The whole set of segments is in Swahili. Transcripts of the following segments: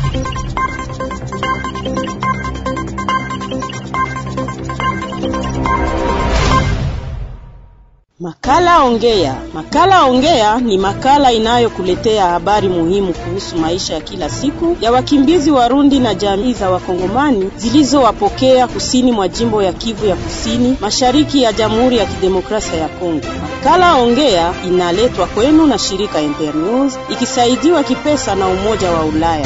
Makala Ongea. Makala Ongea ni makala inayokuletea habari muhimu kuhusu maisha ya kila siku ya wakimbizi Warundi na jamii za Wakongomani zilizowapokea kusini mwa jimbo ya Kivu ya Kusini, mashariki ya Jamhuri ya Kidemokrasia ya Kongo. Makala Ongea inaletwa kwenu na shirika Internews ikisaidiwa kipesa na Umoja wa Ulaya.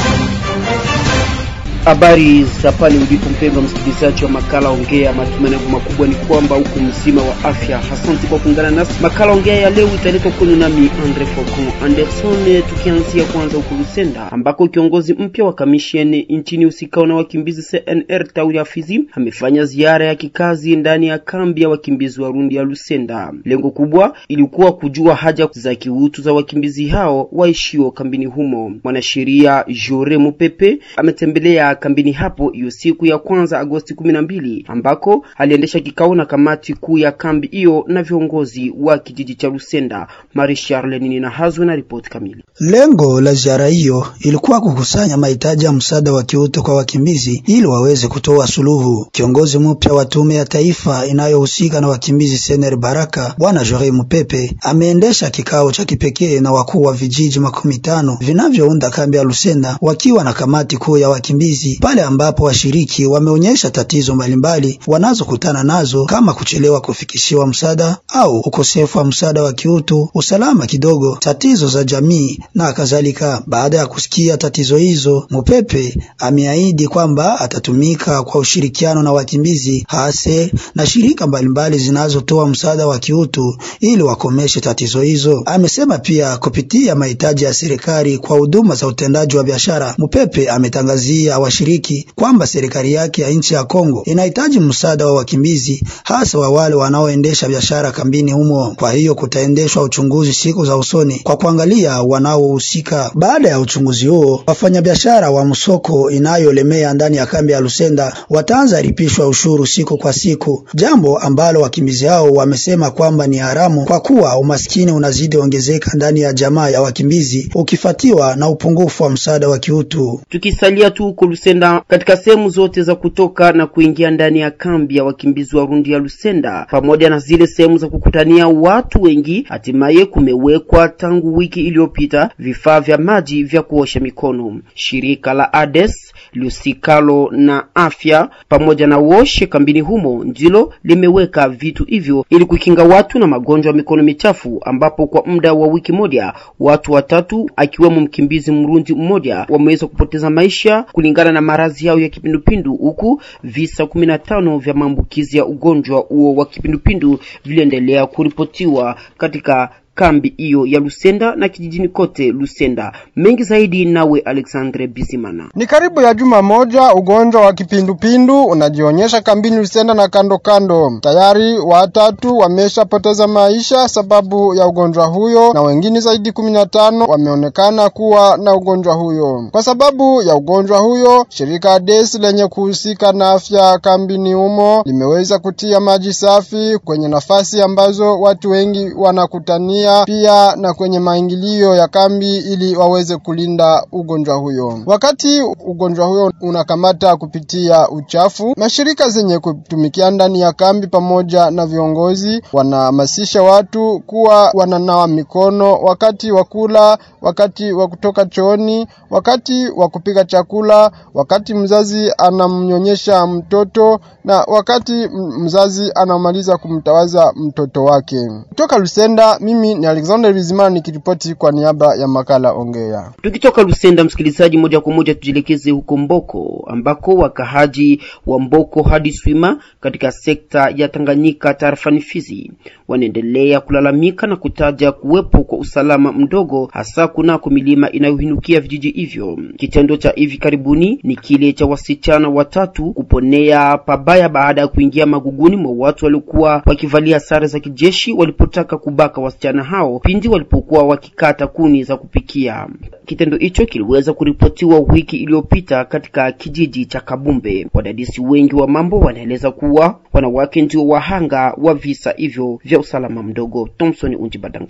Habari za pale ulipo mpendwa msikilizaji wa makala ongea. Matumaini yangu makubwa ni kwamba huko mzima wa afya. Asante kwa kuungana nasi. Makala ongea ya leo italetwa kwenu nami Andre Focon Anderson, tukianzia kwanza huko Lusenda ambako kiongozi mpya wa kamisheni nchini usikao na wakimbizi CNR tawi ya Fizi amefanya ziara ya kikazi ndani ya kambi ya wakimbizi Warundi ya Lusenda. Lengo kubwa ilikuwa kujua haja za kiutu za wakimbizi hao waishio kambini humo. Mwanasheria Jore Mupepe ametembelea kambini hapo hiyo siku ya kwanza Agosti kumi na mbili ambako aliendesha kikao na kamati kuu ya kambi hiyo na viongozi wa kijiji cha Lusenda. Marie Charle nini na hazwe na ripoti kamili. Lengo la ziara hiyo ilikuwa kukusanya mahitaji ya msaada wa kiutu kwa wakimbizi ili waweze kutoa suluhu. Kiongozi mpya wa tume ya taifa inayohusika na wakimbizi Sener Baraka, bwana Jore Mupepe ameendesha kikao cha kipekee na wakuu wa vijiji makumi tano vinavyounda kambi ya Lusenda wakiwa na kamati kuu ya wakimbizi pale ambapo washiriki wameonyesha tatizo mbalimbali wanazokutana nazo kama kuchelewa kufikishiwa msaada au ukosefu wa msaada wa kiutu, usalama kidogo, tatizo za jamii na kadhalika. Baada ya kusikia tatizo hizo, Mupepe ameahidi kwamba atatumika kwa ushirikiano na wakimbizi hase na shirika mbalimbali zinazotoa msaada wa kiutu ili wakomeshe tatizo hizo. Amesema pia kupitia mahitaji ya serikali kwa huduma za utendaji wa biashara, Mupepe ametangazia washiriki kwamba serikali yake ya nchi ya Kongo inahitaji msaada wa wakimbizi hasa wa wale wanaoendesha biashara kambini humo. Kwa hiyo kutaendeshwa uchunguzi siku za usoni kwa kuangalia wanaohusika. Baada ya uchunguzi huo, wafanyabiashara wa msoko inayolemea ndani ya kambi ya Lusenda wataanza lipishwa ushuru siku kwa siku, jambo ambalo wakimbizi hao wamesema kwamba ni haramu kwa kuwa umaskini unazidi ongezeka ndani ya jamaa ya wakimbizi ukifatiwa na upungufu wa msaada wa kiutu. Tukisalia tu huko Lusenda, katika sehemu zote za kutoka na kuingia ndani ya kambi ya wakimbizi wa Rundi ya Lusenda, pamoja na zile sehemu za kukutania watu wengi, hatimaye kumewekwa tangu wiki iliyopita vifaa vya maji vya kuosha mikono. Shirika la ADES lusikalo na afya pamoja na woshe kambini humo ndilo limeweka vitu hivyo ili kukinga watu na magonjwa ya mikono michafu, ambapo kwa muda wa wiki moja watu watatu akiwemo mkimbizi mrundi mmoja wameweza kupoteza maisha kulingana na maradhi yao ya kipindupindu, huku visa kumi na tano vya maambukizi ya ugonjwa huo wa kipindupindu viliendelea kuripotiwa katika kambi hiyo ya Lusenda na kijijini kote Lusenda. Mengi zaidi nawe Alexandre Bizimana. Ni karibu ya juma moja ugonjwa wa kipindupindu unajionyesha kambini Lusenda na kando kando. Tayari watatu wameshapoteza maisha sababu ya ugonjwa huyo na wengine zaidi kumi na tano wameonekana kuwa na ugonjwa huyo. Kwa sababu ya ugonjwa huyo, shirika ADES lenye kuhusika na afya kambini humo limeweza kutia maji safi kwenye nafasi ambazo watu wengi wanakutania pia na kwenye maingilio ya kambi ili waweze kulinda ugonjwa huyo. Wakati ugonjwa huyo unakamata kupitia uchafu, mashirika zenye kutumikia ndani ya kambi pamoja na viongozi wanahamasisha watu kuwa wananawa mikono wakati wa kula, wakati wa kutoka chooni, wakati wa kupika chakula, wakati mzazi anamnyonyesha mtoto na wakati mzazi anamaliza kumtawaza mtoto wake. Kutoka Lusenda, mimi ni Alexander Bizimana nikiripoti kwa niaba ya makala Ongea. Tukitoka Lusenda, msikilizaji, moja kwa moja tujielekeze huko Mboko ambako wakahaji wa Mboko hadi Swima katika sekta ya Tanganyika tarafani Fizi wanaendelea kulalamika na kutaja kuwepo kwa usalama mdogo, hasa kunako milima inayohinukia vijiji hivyo. Kitendo cha hivi karibuni ni kile cha wasichana watatu kuponea pabaya baada ya kuingia maguguni mwa watu waliokuwa wakivalia sare za kijeshi walipotaka kubaka wasichana hao pindi walipokuwa wakikata kuni za kupikia. Kitendo hicho kiliweza kuripotiwa wiki iliyopita katika kijiji cha Kabumbe. Wadadisi wengi wa mambo wanaeleza kuwa wanawake ndio wahanga wa visa hivyo vya usalama mdogo. Thompson Unjibadangalwa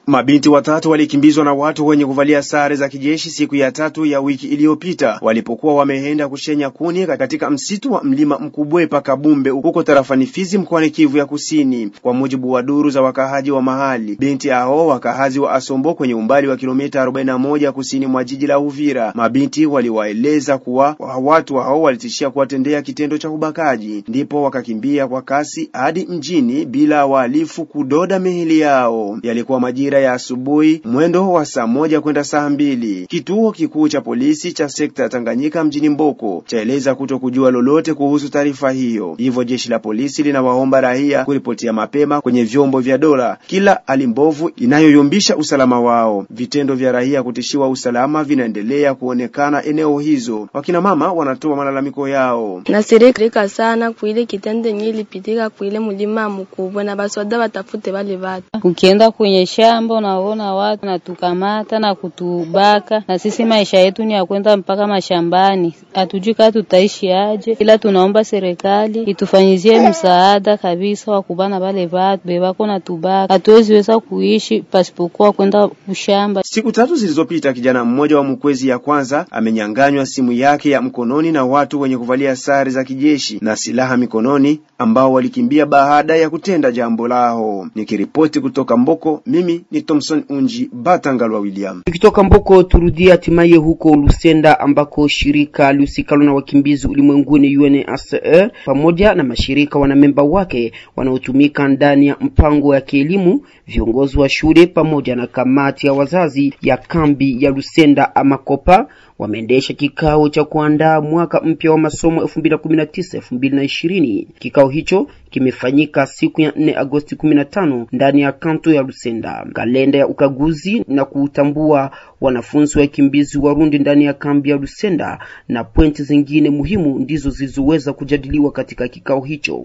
Mabinti watatu walikimbizwa na watu wenye kuvalia sare za kijeshi siku ya tatu ya wiki iliyopita walipokuwa wameenda kushenya kuni katika msitu wa mlima Mkubwe paka Bumbe huko tarafani Fizi mkoani Kivu ya Kusini. Kwa mujibu wa duru za wakahaji wa mahali, binti hao wakahazi wa Asombo kwenye umbali wa kilomita 41 kusini mwa jiji la Uvira. Mabinti waliwaeleza kuwa watu hao walitishia kuwatendea kitendo cha ubakaji, ndipo wakakimbia kwa kasi hadi mjini bila wahalifu kudoda mihili yao. Yalikuwa majira ya asubuhi mwendo wa saa moja kwenda saa mbili. Kituo kikuu cha polisi cha sekta ya Tanganyika mjini Mboko chaeleza kuto kujua lolote kuhusu taarifa hiyo, hivyo jeshi la polisi linawaomba raia kuripotia mapema kwenye vyombo vya dola kila hali mbovu inayoyumbisha usalama wao. Vitendo vya raia kutishiwa usalama vinaendelea kuonekana eneo hizo. Wakina mama wanatoa malalamiko yao. nasirika sana kuile kitendo yenye ilipitika kuile mulima mkubwa na basoda watafute wale watu. Ukienda kwenye shamba unaona watu natukamata na kutubaka, na sisi maisha yetu ni ya kwenda mpaka mashambani, hatujui kama tutaishi aje, ila tunaomba serikali itufanyizie msaada kabisa wa kubana wale watu bebako na tubaka. Hatuwezi weza kuishi pasipokuwa kwenda kushamba. Siku tatu zilizopita, kijana mmoja wa Mkwezi ya kwanza amenyanganywa simu yake ya mkononi na watu wenye kuvalia sare za kijeshi na silaha mikononi ambao walikimbia baada ya kutenda jambo lao. Nikiripoti kutoka Mboko, mimi ni Thomson Unji Batangalwa William. Tukitoka Mboko turudie hatimaye huko Lusenda ambako shirika lihusikalo na wakimbizi ulimwenguni UNHCR pamoja na mashirika wanamemba wake wanaotumika ndani ya mpango ya kielimu, viongozi wa shule pamoja na kamati ya wazazi ya kambi ya Lusenda Amakopa wameendesha kikao cha kuandaa mwaka mpya wa masomo 2019 2020. Kikao hicho kimefanyika siku ya 4 Agosti 15 ndani ya kanto ya Lusenda. Kalenda ya ukaguzi na kutambua wanafunzi wakimbizi Warundi ndani ya kambi ya Lusenda na pointi zingine muhimu ndizo zilizoweza kujadiliwa katika kikao hicho.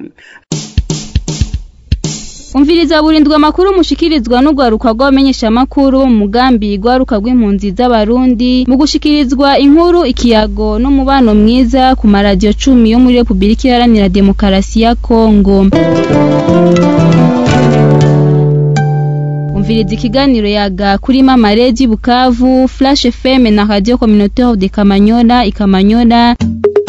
umviriza burindwi amakuru mushikirizwa n'urwaruka rw'abamenyesha amakuru mu mugambi rwaruka rw'impunzi z'abarundi mu gushikirizwa inkuru ikiyago n'umubano mwiza ku maradiyo cumi yo muri repubulika iharanira demokarasi ya kongo umviriza ikiganiro yaga kuri mama redi bukavu flash fm na radio communautaire de kamanyola ikamanyola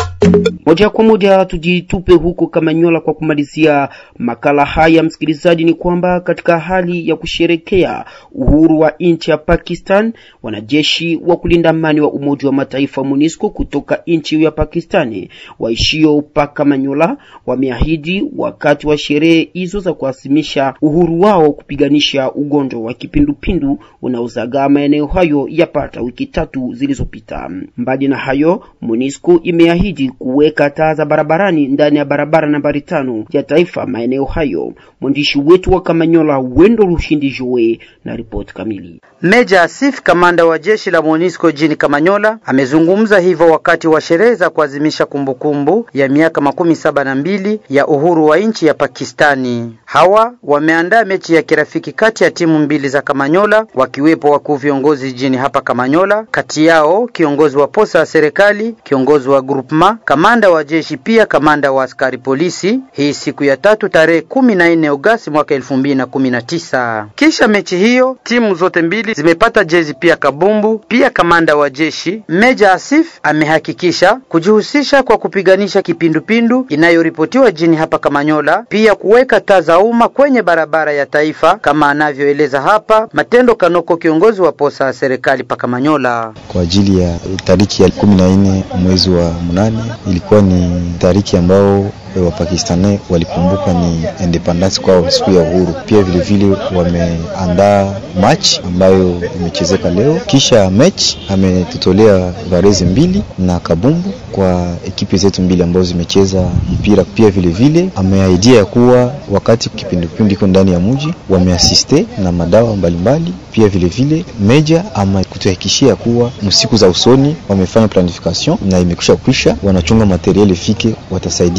Moja kwa moja tujitupe huko Kamanyola kwa kumalizia makala haya, msikilizaji, ni kwamba katika hali ya kusherekea uhuru wa nchi ya Pakistan, wanajeshi wa kulinda amani wa Umoja wa Mataifa MONUSCO kutoka nchi ya Pakistani waishio pa Kamanyola wameahidi wakati wa sherehe hizo za kuasimisha uhuru wao kupiganisha ugonjwa wa kipindupindu unaozagaa maeneo hayo yapata wiki tatu zilizopita. Mbali na hayo, MONUSCO imeahidi kuweka taa za barabarani ndani ya barabara nambari tano ya taifa maeneo hayo. Mwandishi wetu wa Kamanyola Wendo Rushindi Joe na ripoti kamili. Meja Asif, kamanda wa jeshi la MONUSCO jini Kamanyola, amezungumza hivyo wakati wa sherehe za kuadhimisha kumbukumbu ya miaka makumi saba na mbili ya uhuru wa nchi ya Pakistani. Hawa wameandaa mechi ya kirafiki kati ya timu mbili za Kamanyola, wakiwepo wakuu viongozi jini hapa Kamanyola, kati yao kiongozi wa posa ya serikali, kiongozi wa groupema, kamanda wa jeshi, pia kamanda wa askari polisi. Hii siku ya tatu tarehe kumi na nne Agosti mwaka elfu mbili na kumi na tisa. Kisha mechi hiyo timu zote mbili zimepata jezi pia kabumbu. Pia kamanda wa jeshi Meja Asif amehakikisha kujihusisha kwa kupiganisha kipindupindu inayoripotiwa jini hapa Kamanyola, pia kuweka taa za umma kwenye barabara ya taifa kama anavyoeleza hapa Matendo Kanoko, kiongozi wa posa ya serikali pa Kamanyola. Kwa ajili ya tariki ya kumi na nne mwezi wa mnane ilikuwa ni tariki ambao Wapakistani walikumbuka ni independence kwao, siku ya uhuru. Pia vilevile wameandaa match ambayo imechezeka leo. Kisha match ametutolea varezi mbili na kabumbu kwa ekipi zetu mbili ambazo zimecheza mpira. Pia vilevile ameahidia ya kuwa wakati kipindupindu iko ndani ya mji wameasiste na madawa mbalimbali. Pia vilevile meja ama kutuhakikishia kuwa msiku za usoni wamefanya planification na imekwisha kwisha, wanachunga materiel ifike, watasaidia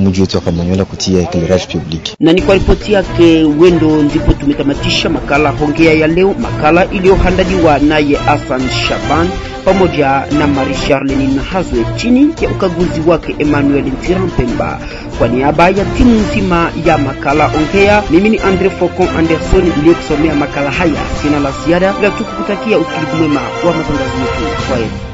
mji wetu wa Kamanyola kutia eclairage public. Na ni kwa ripoti yake Wendo ndipo tumetamatisha makala Hongea ya leo, makala iliyohandaliwa naye Hassan Shaban pamoja na Marie Charlene Nahazwe chini ya ukaguzi wake Emmanuel Ntirampemba. Kwa niaba ya timu nzima ya makala Ongea, mimi ni Andre Focon Anderson niliyekusomea makala haya. Sina la ziada ila tukukutakia usikilivu mwema wa matangazo yetu. Kwaheri.